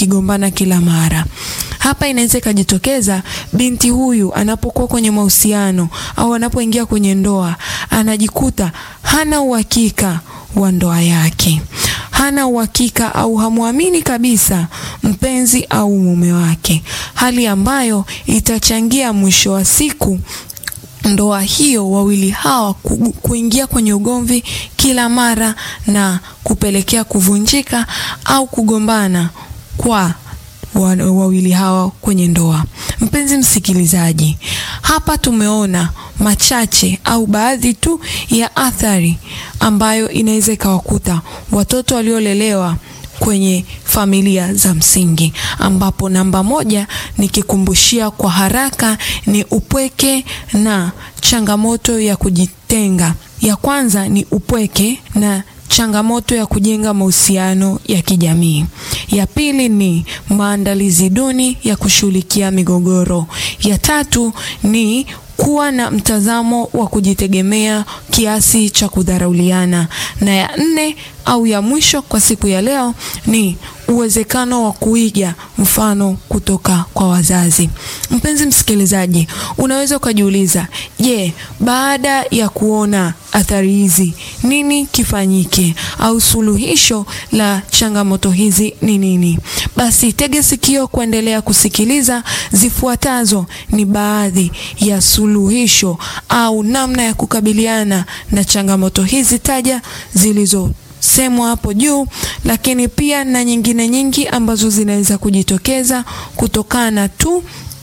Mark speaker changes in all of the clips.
Speaker 1: wakigombana kila mara. Hapa inaweza ikajitokeza binti huyu anapokuwa kwenye mahusiano au anapoingia kwenye ndoa, anajikuta hana uhakika wa ndoa yake, hana uhakika au hamwamini kabisa mpenzi au mume wake, hali ambayo itachangia mwisho wa siku ndoa hiyo wawili hawa ku, kuingia kwenye ugomvi kila mara na kupelekea kuvunjika au kugombana kwa wawili hawa kwenye ndoa. Mpenzi msikilizaji, hapa tumeona machache au baadhi tu ya athari ambayo inaweza ikawakuta watoto waliolelewa kwenye familia za msingi, ambapo namba moja nikikumbushia kwa haraka ni upweke na changamoto ya kujitenga. Ya kwanza ni upweke na changamoto ya kujenga mahusiano ya kijamii. Ya pili ni maandalizi duni ya kushughulikia migogoro. Ya tatu ni kuwa na mtazamo wa kujitegemea kiasi cha kudharauliana, na ya nne au ya mwisho kwa siku ya leo ni uwezekano wa kuiga mfano kutoka kwa wazazi. Mpenzi msikilizaji, unaweza ukajiuliza, je, baada ya kuona athari hizi nini kifanyike au suluhisho la changamoto hizi ni nini? Basi tege sikio kuendelea kusikiliza. Zifuatazo ni baadhi ya suluhisho au namna ya kukabiliana na changamoto hizi taja zilizo semwa hapo juu, lakini pia na nyingine nyingi ambazo zinaweza kujitokeza kutokana tu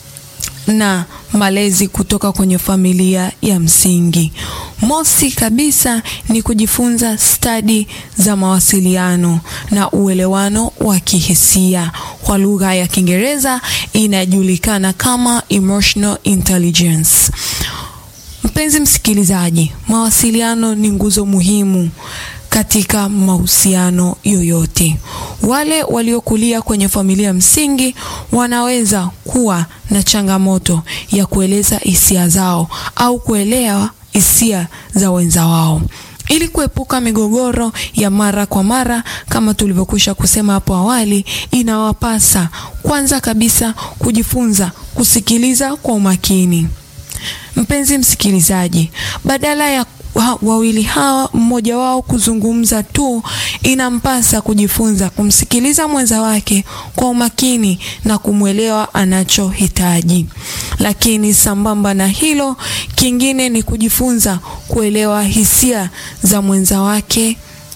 Speaker 1: na malezi kutoka kwenye familia ya msingi. Mosi kabisa ni kujifunza stadi za mawasiliano na uelewano wa kihisia. Kwa lugha ya Kiingereza inajulikana kama emotional intelligence. Mpenzi msikilizaji, mawasiliano ni nguzo muhimu katika mahusiano yoyote. Wale waliokulia kwenye familia msingi wanaweza kuwa na changamoto ya kueleza hisia zao au kuelewa hisia za wenza wao. Ili kuepuka migogoro ya mara kwa mara, kama tulivyokwisha kusema hapo awali, inawapasa kwanza kabisa kujifunza kusikiliza kwa umakini. Mpenzi msikilizaji, badala ya wawili hawa mmoja wao kuzungumza tu, inampasa kujifunza kumsikiliza mwenza wake kwa umakini na kumwelewa anachohitaji. Lakini sambamba na hilo, kingine ni kujifunza kuelewa hisia za mwenza wake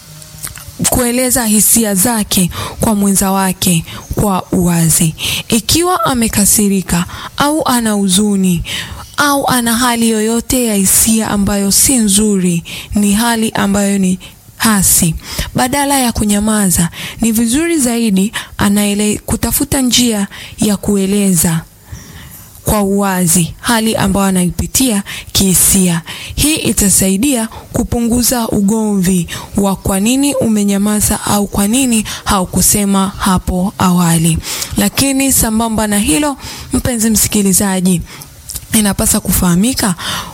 Speaker 1: kueleza hisia zake kwa mwenza wake kwa uwazi. Ikiwa amekasirika au ana huzuni au ana hali yoyote ya hisia ambayo si nzuri, ni hali ambayo ni hasi, badala ya kunyamaza, ni vizuri zaidi anaele kutafuta njia ya kueleza kwa uwazi hali ambayo anaipitia kihisia. Hii itasaidia kupunguza ugomvi wa kwa nini umenyamaza au kwa nini haukusema hapo awali. Lakini sambamba na hilo, mpenzi msikilizaji, inapasa kufahamika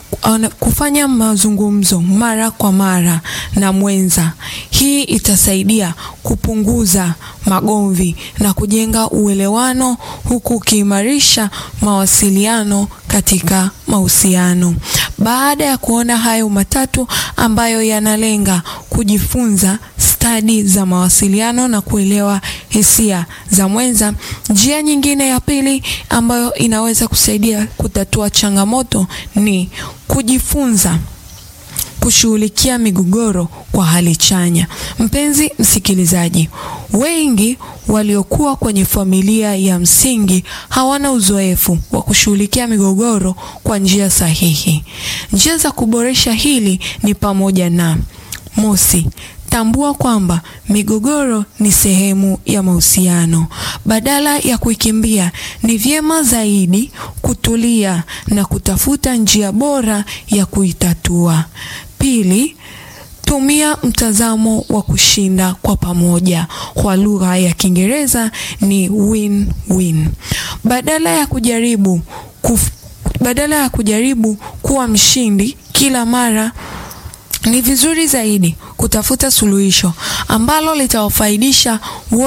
Speaker 1: kufanya mazungumzo mara kwa mara na mwenza. Hii itasaidia kupunguza magomvi na kujenga uelewano huku ukiimarisha mawasiliano katika mahusiano. Baada ya kuona hayo matatu ambayo yanalenga kujifunza stadi za mawasiliano na kuelewa hisia za mwenza, njia nyingine ya pili ambayo inaweza kusaidia kutatua changamoto ni kujifunza kushughulikia migogoro kwa hali chanya. Mpenzi msikilizaji, wengi waliokuwa kwenye familia ya msingi hawana uzoefu wa kushughulikia migogoro kwa njia sahihi. Njia za kuboresha hili ni pamoja na mosi, tambua kwamba migogoro ni sehemu ya mahusiano. Badala ya kuikimbia, ni vyema zaidi kutulia na kutafuta njia bora ya kuitatua. Pili, tumia mtazamo wa kushinda kwa pamoja. Kwa lugha ya Kiingereza ni win-win. Badala ya kujaribu kuf, badala ya kujaribu kuwa mshindi kila mara ni vizuri zaidi kutafuta suluhisho ambalo litawafaidisha